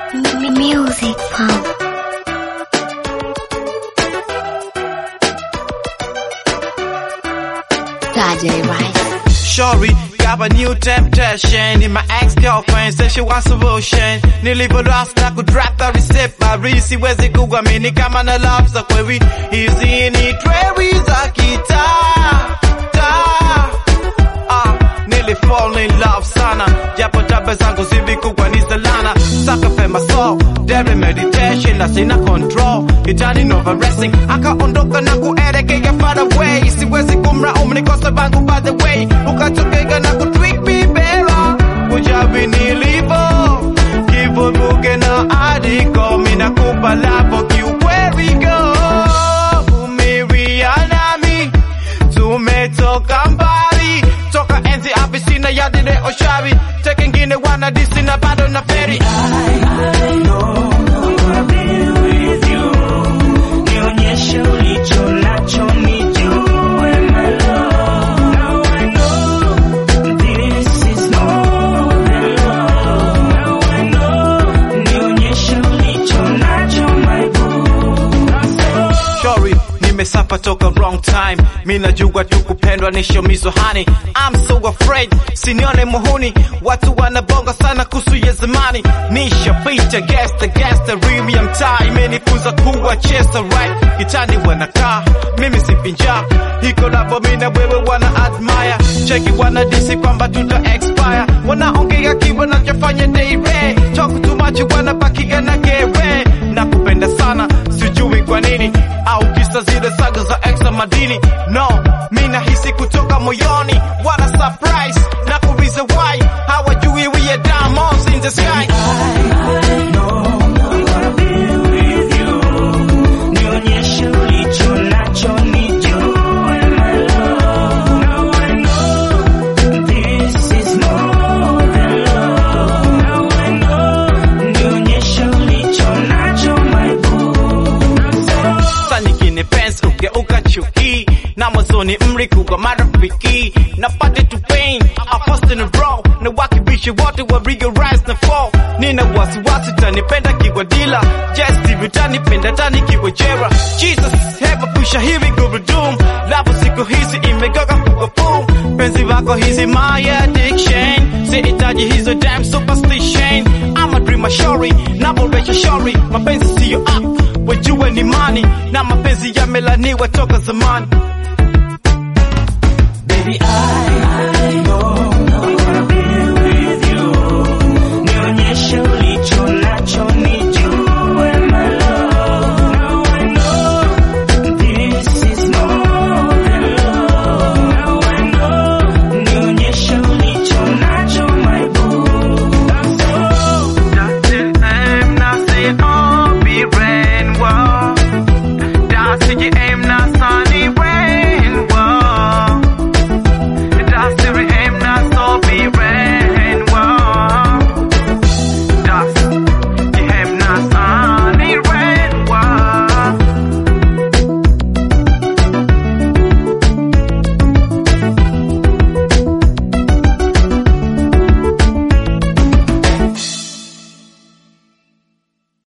Music Pump. Saturday Rice. Shorty got a new temptation in my ex-girlfriend said she wants solution nilivyorasta kudrap the receipt marisi wezi kuamini kama na love za kweli hizi ni trewi za kitaa taa ah, nili fall in love sana japo tabe zangu zilikuwa ni zalana saka fema soul daily meditation na sina control itani nova racing akaondoka na kuelekea far away siwezi kumlaumu ni kosa bangu by the way ukatokeka na kutwik bibela kujabi nilivo kivuruge na adiko mina kupalapo kiukweli go umiria nami tumetoka mbali toka enzi abisina yadile oshavi tekengine wana disi na bado na feri Nionyeshe ulicho nacho nijue my love. Now I know this is more than love. Now I know. Nionyeshe ulicho nacho my boo. Shori, nimesafa toka wrong time. Mi najua tu kupendwa ni shomizo hani. I'm so afraid, sinione muhuni. Watu wanabonga sana kuhusu ya zamani. Nishapita gesta gesta rimi ya mtaa imenifunza kuwa chesa right. Kitani wanakaa, mimi sipinja. Hiko labo mi na wewe wana admire. Cheki wana disi kwamba tuta expire. Wanaongea kiwa nachofanya daire. Talk too much wanabakia na gere. Nakupenda sana, sijui kwa nini au kisa zile saga za ex madini no mi nahisi kutoka moyoni wana surprise na kuuliza why hawajui we are diamonds in the sky Nionyeshe ulicho nacho nijue my love. Now I know this is more than love. Now I know. Nionyeshe ulicho nacho my boo. saa nyingine pensi ugeuka chuki na mwanzoni mlikuwa marafiki na pate to pain I first in a row na wakibishi wote wa rigorize na fall nina wasiwasi tanipenda kiwa dila just hivi tanipenda tani kiwa jera Jesus hebu pusha hivi gurudumu lapo siku hizi imegoga kuwa boom penzi wako hizi my addiction sihitaji hizo damn superstition I'm a dreamer shori naboresha shori mapenzi siyo up wajue ni mani na mapenzi yamelaniwa toka zamani Baby, I,